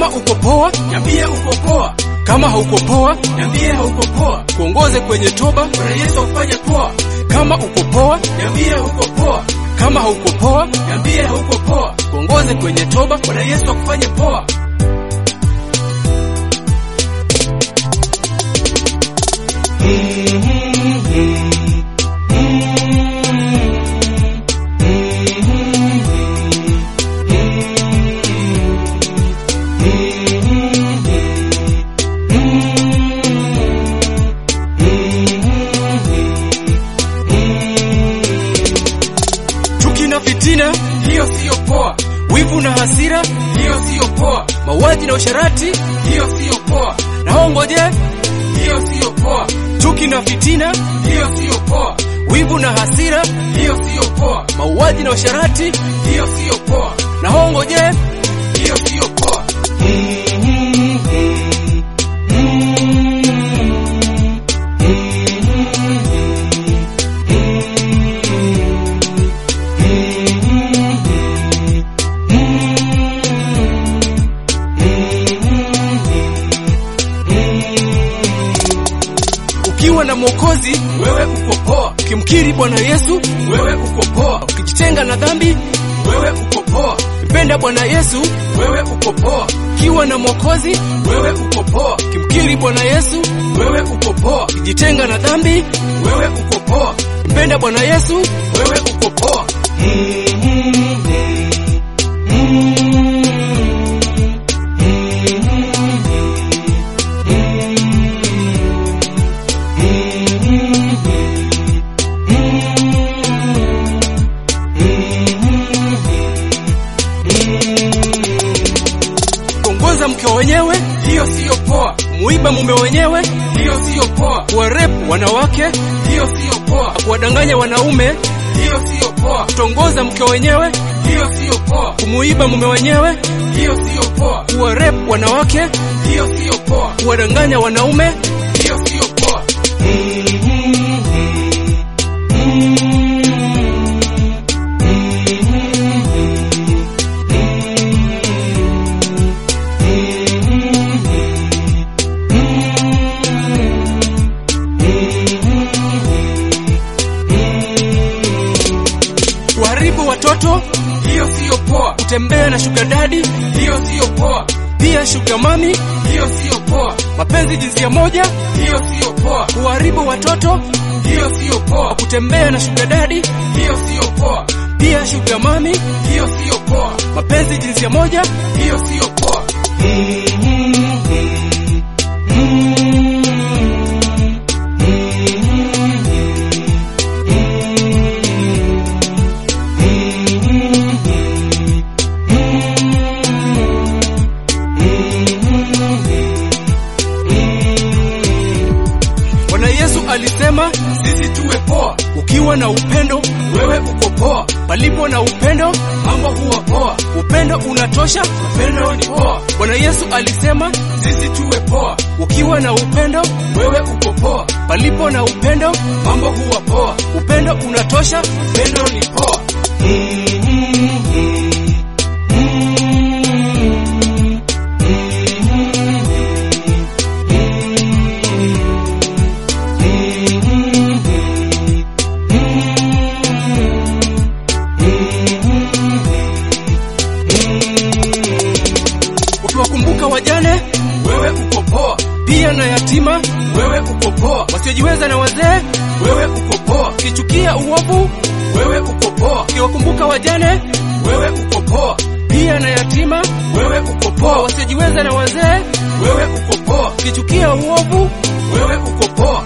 Kama uko poa, niambie uko poa, kama hauko poa, niambie hauko poa. kuongoze kwenye toba. Bwana Yesu akufanye poa, Kama uko poa, niambie uko poa, kama hauko poa, niambie hauko poa. kuongoze kwenye toba. Bwana Yesu akufanye poa. Chuki na fitina, Hiyo siyo poa, wivu na hasira, hiyo siyo poa, mauaji na usharati, hiyo siyo poa, na hongoje. hiyo siyo poa, Chuki na fitina, hiyo siyo poa, wivu na hasira, hiyo siyo poa, mauaji na usharati, hiyo siyo poa, na hongoje. hiyo siyo poa. Ukiwa na Mwokozi, Wewe uko poa, ukimkiri Bwana Yesu, wewe uko poa, ukijitenga na dhambi, wewe uko poa, mpenda Bwana Yesu. wewe uko poa, Ukiwa na Mwokozi, wewe uko poa, ukimkiri Bwana Yesu, wewe uko poa, ukijitenga na dhambi, wewe uko poa, mpenda Bwana Yesu. wewe uko poa. Kuongoza mke wenyewe, Hiyo siyo poa, kumuiba mume wenyewe, hiyo siyo poa, kuwarepu wanawake, hiyo siyo poa, kuwadanganya wanaume, hiyo siyo poa, kutongoza mke wenyewe, hiyo siyo poa, kumuiba mume wenyewe, hiyo siyo poa, kuwarepu wanawake, hiyo siyo poa, kuwadanganya wanaume. hiyo siyo poa. kuharibu watoto, Hiyo siyo poa, kutembea na sugar daddy, hiyo siyo poa, pia sugar mami, hiyo siyo poa, mapenzi jinsia moja, hiyo siyo poa, kuharibu watoto, hiyo siyo poa, kutembea na sugar daddy, hiyo siyo poa, pia sugar mami, hiyo siyo poa, mapenzi jinsia moja. hiyo siyo poa. Bwana Yesu alisema, Sisi tuwe poa, ukiwa na upendo, wewe uko poa, palipo na upendo, mambo huwa poa, upendo unatosha. upendo ni poa. Bwana Yesu alisema, Sisi tuwe poa, ukiwa na upendo, wewe uko poa, palipo na upendo, mambo huwa poa, upendo unatosha. upendo ni poa. Ukiwakumbuka wajane, Wewe uko poa, pia na yatima, wewe uko poa, wasiojiweza na wazee, wewe uko poa, ukichukia uovu, wewe uko poa, ukiwakumbuka wajane, wewe uko poa, pia na yatima, wewe uko poa, wasiojiweza na wazee, wewe uko poa, ukichukia uovu, wewe uko poa,